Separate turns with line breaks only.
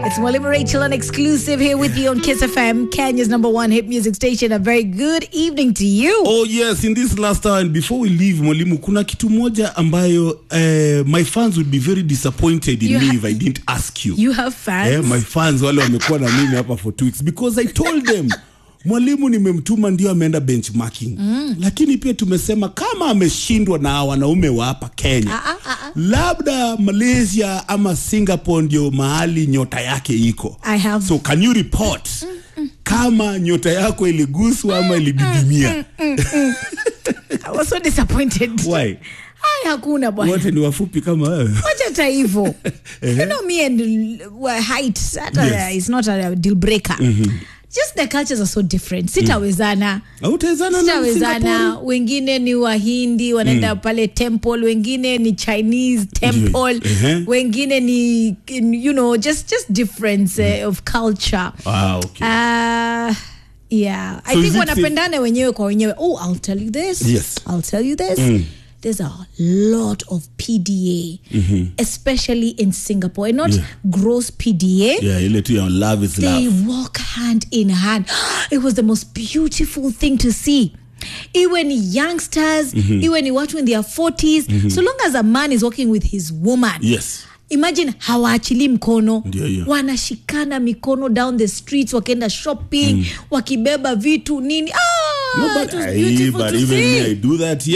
It's Mwalimu Rachel, an exclusive here with you on Kiss FM, Kenya's number one hit music station. A very good evening to you.
Oh yes, in this last hour and before we leave mwalimu, kuna kitu moja ambayo uh, my fans would be very disappointed in
You
me
ha-
if I didn't ask you.
You have fans.
Eh, my fans wale wamekuwa na mimi hapa for two weeks because I told them mwalimu nimemtuma ndio ameenda benchmarking mm. lakini pia tumesema kama ameshindwa na wanaume wa hapa Kenya
Ah, ah, ah, ah.
labda Malaysia ama Singapore ndio mahali nyota yake iko
I have-
so can you report kama nyota yako iliguswa ama ilididimia
I was so disappointed.
Why?
Ai, hakuna bwana.
wote ni wafupi kama wewe
Wacha hata hivyo. you know me and uh, height hata
Yes.
is not a deal breaker. Just the cultures are so different. Sitawezana.
hautawezana na
sitawezana
Singapore?
wengine ni wahindi wanaenda pale temple wengine ni chinese temple
Ehe.
wengine ni you know just just difference uh, of culture
Ah, okay.
uh, yeah i
So is
think
it
wanapendana wenyewe kwa wenyewe oh i'll tell you this
Yes.
i'll tell you this There's a lot of PDA, especially in Singapore, and not
Yeah.
gross PDA
yeah, ile tu ya love is
they
love
walk hand in hand. It was the most beautiful thing to see. Iwe ni youngsters, iwe ni watu in their 40s, so long as a man is walking with his woman.
yes
Imagine hawaachili mkono
Ndio hiyo.
wanashikana mikono down the streets wakienda shopping wakibeba vitu nini ah,
no, but,
it was
I,
beautiful
but
to
even
see.
me, I do that